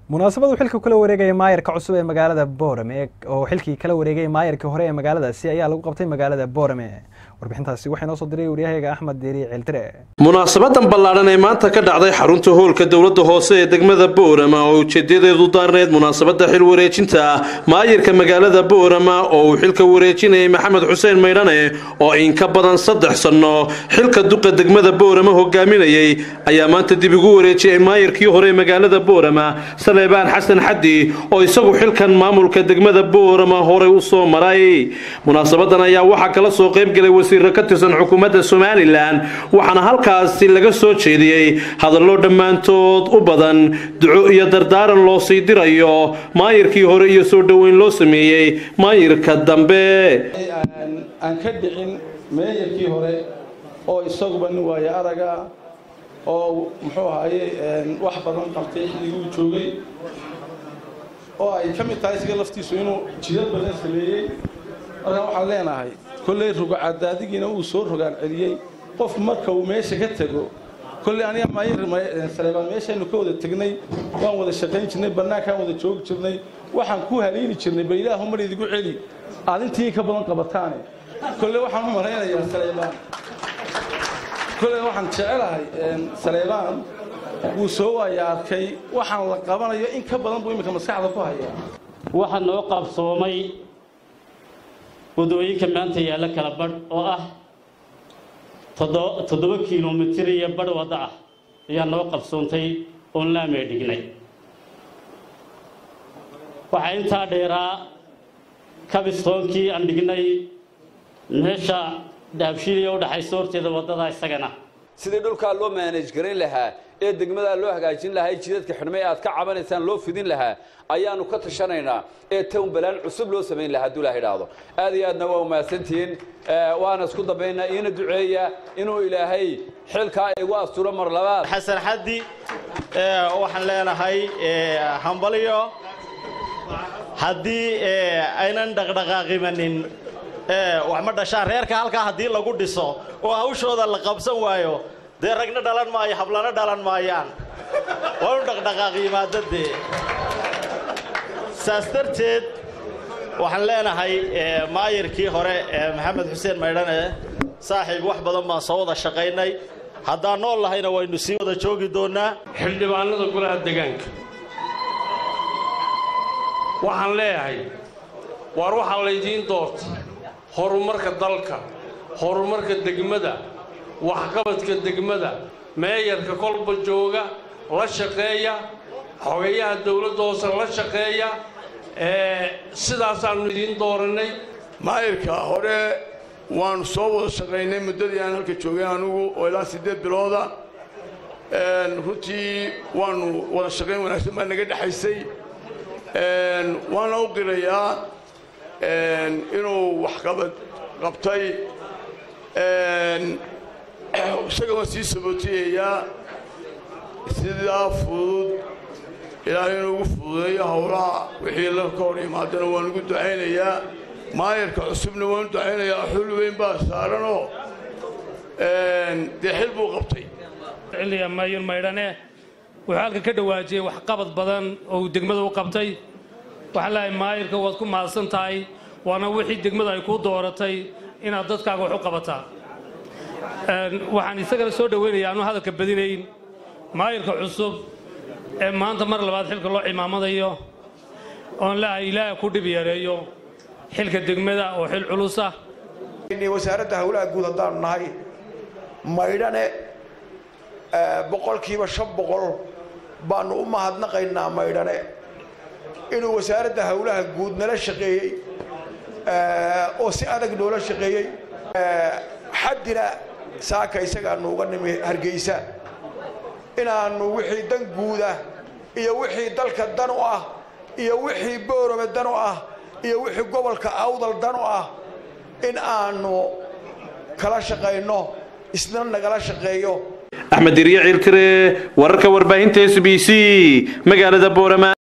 munaasabadu xilka kula wareegaya maayarka cusub ee magaalada boorame oo xilkii kala wareegay maayarkii hore ee magaaladaasi ayaa lagu qabtay magaalada boorame warbixintaasi waxaa inoo soo diray waryahayaga axmed deeri ceeldire munaasabadan ballaadhan ee maanta ka dhacday xarunta hoolka dowladda hoose ee degmada boorama oo ujeedadeedu daarneed munaasabada xil wareejinta ah maayirka magaalada boorama oo uu xilka wareejinayay maxamed xuseen maydhane oo in ka badan saddex sanno xilka duqa degmada boorama hogaaminayay ayaa maanta dib igu wareejiyay maayirkii hore ee magaalada boorama saleebaan xasan xaddi oo isagu xilkan maamulka degmada boorama horey u soo maray munaasabadan ayaa waxaa kala soo qaybgelay wasiiro ka tirsan xukuumadda somalilan waxaana halkaasi laga soo jeediyey hadallo dhammaantood u badan duco iyo dardaaran loo sii dirayo maayirkii hore iyo soo dhoweyn loo sameeyey maayirka dambe aan ka dhicin meeyarkii hore oo isaguba nin waayo araga oo muxuu ahaye wax badan qabtay xilliguu joogay oo ay ka mid tahay isaga laftiisu inuu jidad badan sameeyey markaa waxaan leenahay kolley rugocadaadigiina uu soo rogaan celiyey qof marka uu meesha ka tego kolley aniga maayir saleebaan meeshaynu ka wada tegnay waan wada shaqayn jirnay bannaankaan wada joogi jirnay waxaan ku haliili jirnay bal ilaahu mar idigu celi aad intii ka badan qabataane kolley waxaan u malaynayaa saleebaan kolley waxaan jecelahay saleebaan wuu soo waaya arkay waxaan la qabanayo in ka badan buu iminka maskaxda ku hayaa waxaa noo qaabsoomay waddooyinka maanta yaalla kala badh oo ah toddoba kilomitir iyo badh waddo ah ayaa noo qabsoontay oon laamee dhignay waxaa intaa dheeraa kabistoonkii aan dhignay meesha dhaabshiiliya u dhaxayso horteeda waddada isagana sidii dhulkaa loo maanaj garan lahaa ee degmadaa loo hagaajin lahaa ee jidadka xidhmay aad ka cabanaysaan loo fidin lahaa ayaanu ka tashanaynaa ee town balaan cusub loo samayn lahaa hadduu ilaha idhaahdo aad iyo aadna waa umahadsantihiin waana isku dambaynaa iina duceeya inuu ilaahay xilkaa igu asturo mar labaad xasan xaddi waxaan leenahay hambalyo haddii aynan dhaqdhaqaaqimanin wax ma dhashaan reerka halkaa haddii lagu dhiso oo hawshooda la qabsan waayo dee ragna dhalan maayo hablana dhalan maayaan waa inu dhaqdhaqaaq yimaado dee saas darteed waxaan leenahay maayirkii hore maxamed xuseen maydhane saaxiib wax badan baan soo wada shaqaynay haddaan nool lahayna waynu sii wada joogi doonnaa xildhibaanada golaha degaanka waxaan leeyahay waar waxaa laydiin doorta horumarka dalka horumarka degmada waxqabadka degmada meeyarka kolba jooga la shaqeeya xogayaha dowladda hoose la shaqeeya sidaasaannu idiin doorannay maayirka hore waannu soo wada shaqaynay muddadii aan halka joogay anugu oo ilaa siddeed bilooda runtii waannu wada shaqayn wanaagsan baa naga dhexaysay waana u qirayaa inuu waxqabad qabtay isaga waan sii sabootiyayaa sidaa fudud ilaahay inuu ugu fududeeyo howlaha wixii la ka hor imaadana waan ugu ducaynayaa maayarka cusubna waan u ducaynayaa xul weyn baa saaranoo dee xil buu qabtay xilliga maayir maydhane wuxuu halkan ka dhawaajiyey waxqabad badan oo uu degmada u qabtay waxaan leehay maayirka waad ku mahadsan tahay waana wixii degmada ay kuu dooratay inaad dadkaaga wax u qabataa waxaan isagana soo dhoweynayaa anuu hadalka badinayn maayirka cusub ee maanta mar labaad xilka loo cimaamadayo oon leehay ilaaha ku dhib yareeyo xilka degmada oo xil culus ah wasaaradda howlaha guud haddaanu nahay maydhane boqolkiiba shan boqol baannu u mahadnaqaynaa maydhane inuu wasaaradda howlaha guud nala shaqeeyey oo si adag noola shaqeeyey xaddina saaka isagaanu uga nimi hargeysa inaannu wixii dan guudah iyo wixii dalka dan u ah iyo wixii boorame dan u ah iyo wixii gobolka awdal dan u ah in aanu kala shaqayno isna nagala shaqeeyo axmed diriye ciiltire wararka warbaahinta s b c magaalada boorama